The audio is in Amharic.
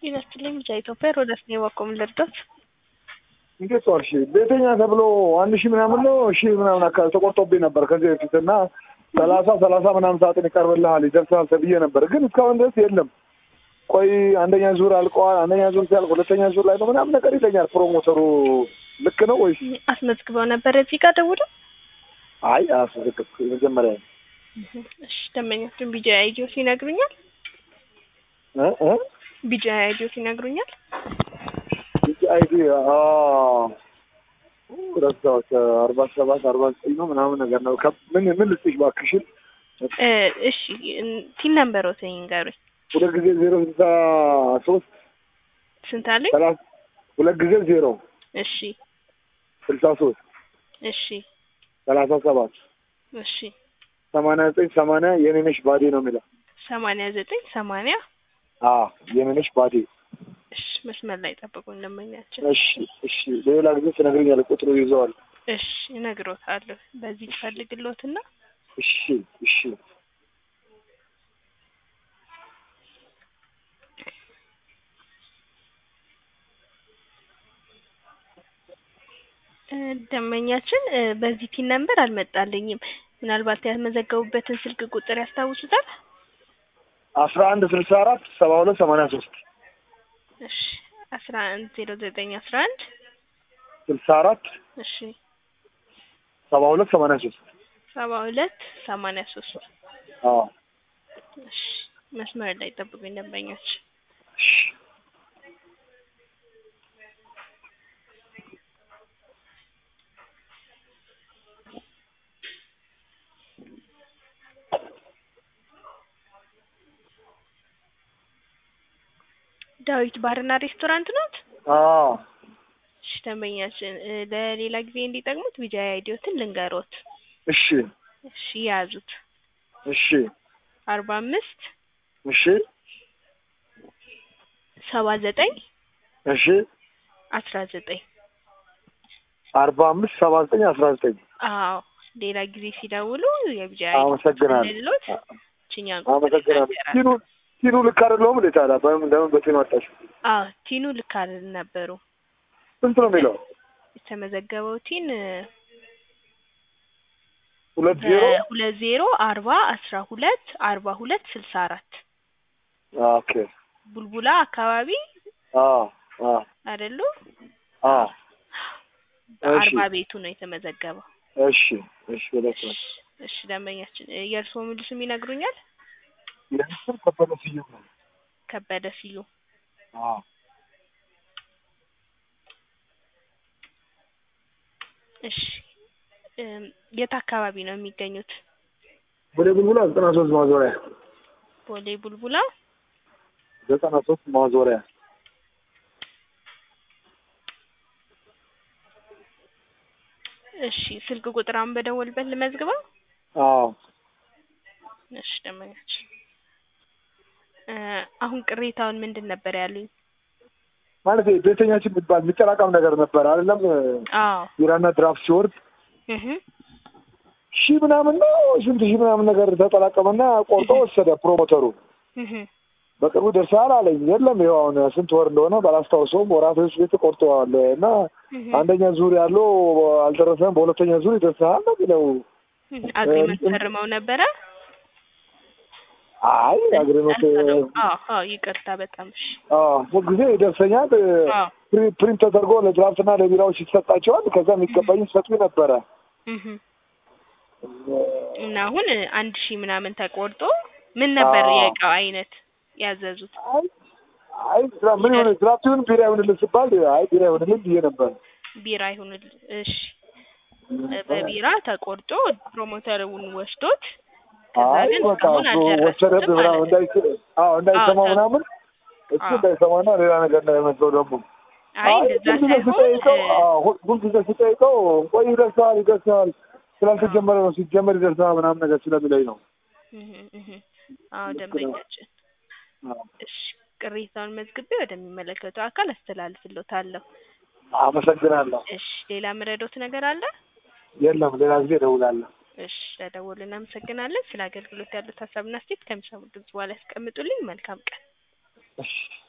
ጤና ይስጥልኝ ብቻ ኢትዮጵያ ሮዳስ ነው የባኮም ልርዳት እንዴት ዋልሽ? ቤተኛ ተብሎ አንድ ሺህ ምናምን ነው ሺህ ምናምን አካባቢ ተቆርጦብኝ ነበር ከዚህ በፊት እና ሰላሳ ሰላሳ ምናምን ሰዓትን ይቀርብልሃል ይደርሳል ተብዬ ነበር፣ ግን እስካሁን ድረስ የለም። ቆይ አንደኛ ዙር አልቀዋል፣ አንደኛ ዙር ሲያልቅ ሁለተኛ ዙር ላይ ነው ምናምን ነገር ይለኛል ፕሮሞተሩ። ልክ ነው ወይስ? አስመዝግበው ነበር እዚህ ጋር ደውለው? አይ አስመዘገብኩ መጀመሪያ እሺ ደንበኞችን ቢጃ አይዲዮስ ይነግሩኛል። እ እ ቢጃ አይዲዮስ ይነግሩኛል። አይዲ ረሳሁት። አርባ ሰባት አርባ ዘጠኝ ነው ምናምን ነገር ነው። ምን ምን ልስጥሽ እባክሽን? እ እሺ ቲን ነምበር ወሰኝ ንገሩኝ። ሁለት ጊዜ ዜሮ ስልሳ ሶስት ስንት አሉኝ? ሰላሳ ሁለት ጊዜ ዜሮ እሺ ስልሳ ሶስት እሺ ሰላሳ ሰባት እሺ ሰማንያ ዘጠኝ ሰማንያ የኔነሽ ባዴ ነው የሚለው። ሰማንያ ዘጠኝ ሰማንያ አዎ የኔነሽ ባዴ። እሺ መስመር ላይ ጠብቁኝ ደንበኛችን። እሺ እሺ ሌላ ጊዜ ትነግረኛለህ፣ ቁጥሩ ይዘዋል። እሺ እነግሮታለሁ። በዚህ ፈልግሎትና እሺ እሺ እ ደንበኛችን እ በዚህ ቲን ነምበር አልመጣልኝም። ምናልባት ያስመዘገቡበትን ስልክ ቁጥር ያስታውሱታል? አስራ አንድ ስልሳ አራት ሰባ ሁለት ሰማንያ ሶስት እሺ አስራ አንድ ዜሮ ዘጠኝ አስራ አንድ ስልሳ አራት እሺ ሰባ ሁለት ሰማንያ ሶስት ሰባ ሁለት ሰማንያ ሶስት አዎ እሺ መስመር ላይ ጠብቁኝ ደንበኞች። እሺ ዳዊት ባርና ሬስቶራንት ናት? አዎ እሺ ደንበኛችን እ ለሌላ ጊዜ እንዲጠቅሙት ቢጃይ አይዲዮትን ልንገሮት። እሺ እሺ ያዙት። እሺ አርባ አምስት እሺ ሰባ ዘጠኝ እሺ አስራ ዘጠኝ አርባ አምስት ሰባ ዘጠኝ አስራ ዘጠኝ አዎ ሌላ ጊዜ ሲደውሉ የቢጃይ አመሰግናለሁ። ልሎት ችኛን አመሰግናለሁ። ቲኑ ቲኑ ልክ አይደለሁም እንዴ ታዲያ? በምን ለምን በቲኑ አጣሽ? አዎ ቲኑ ልክ ነበሩ። ስንት ነው የሚለው? የተመዘገበው ቲን እ ሁለት ዜሮ ሁለት ዜሮ አርባ አስራ ሁለት አርባ ሁለት ስልሳ አራት ኦኬ ቡልቡላ አካባቢ አዎ አዎ አይደሉ? አዎ በአርባ ቤቱ ነው የተመዘገበው። እሺ እሺ ሁለት ነው። እሺ እሺ ደንበኛችን እ የእርስዎ ሙሉ ስም ይነግሩኛል? የምስል ከበደ ስዩም ነው። ከበደ ሲሉ አዎ እሺ እም የት አካባቢ ነው የሚገኙት? ወደ ቡልቡላ ዘጠና ሶስት ማዞሪያ ቦሌ ቡልቡላ ዘጠና ሶስት ማዞሪያ እሺ ስልክ ቁጥር አሁን በደወልበት ልመዝግበው? አዎ እሺ ደንበኛችን እ አሁን ቅሬታውን ምንድን ነበር ያሉኝ? ማለት ቤተኛችን የሚባል የሚጠራቀም ነገር ነበር አይደለም? አዎ ቢራና ድራፍት ሲወርድ እህ ሺህ ምናምን ነው ስንት ሺህ ምናምን ነገር ተጠራቀመና ቆርጦ ወሰደ ፕሮሞተሩ። እህ በቅርቡ ደርሰሃል አለኝ። የለም ይኸው አሁን ስንት ወር እንደሆነ ባላስታውሰውም ወራቶች ቤት ቆርጠዋል እና እህ አንደኛ ዙር ያለው አልደረሰም፣ በሁለተኛ ዙር ይደርሰሃል ነው የሚለው። አግሪመንት ፈርመው ነበረ? አይ አግሪመንት አዎ አዎ ይቅርታ በጣም እሺ ሁልጊዜ ይደርሰኛል። አዎ ፕሪ- ፕሪንት ተደርጎ ለድራፍትና ለቢራዎች ይሰጣቸዋል። ከዛ የሚገባኝ ሰጡኝ ነበረ። እህ እና አሁን አንድ ሺህ ምናምን ተቆርጦ ምን ነበር አዎ። የእቃው አይነት ያዘዙት? አይ አይ ድራ- ምን ይሆን ድራፍት ይሁን ቢራ ይሁንልን ስባል አይ ቢራ ይሁንልን ብዬ ነበር። ቢራ ይሁንል። እሺ በቢራ ተቆርጦ ፕሮሞተሩን ወስዶት ከዛ አይ ግን በቃ እስካሁን እሱ ወሰደብህ አልደረሰም ምናምን ማለት ነው። እንዳይስ- አዎ እንዳይሰማው አዎ፣ ምናምን እሱ አዎ። እንዳይሰማና ሌላ ነገር እንዳይመስለው ደግሞ አይ አይ እንደዛ ሁልጊዜ ስጠይቀው ሳይሆን አዎ፣ ሁል- ሁልጊዜ ስጠይቀው ቆይ ይደርሰዋል ይደርሰዋል ስላልተጀመረ ነው ሲጀመር ይደርሰዋል ምናምን ነገር ስለሚለኝ ነው። እህ እህ አዎ ደንበኛችን አዎ። እሺ ቅሬታውን መዝግቤ ወደሚመለከተው አካል አስተላልፍሎታለሁ። አመሰግናለሁ። እሺ ሌላ ምረዶት ነገር አለ? የለም ሌላ ጊዜ እደውላለሁ። እሺ ለደወሉ እናመሰግናለን። ስለ አገልግሎት ያሉት ሀሳብና አስተያየት ከሚሰሙት ድምጽ በኋላ ያስቀምጡልኝ። መልካም ቀን። እሺ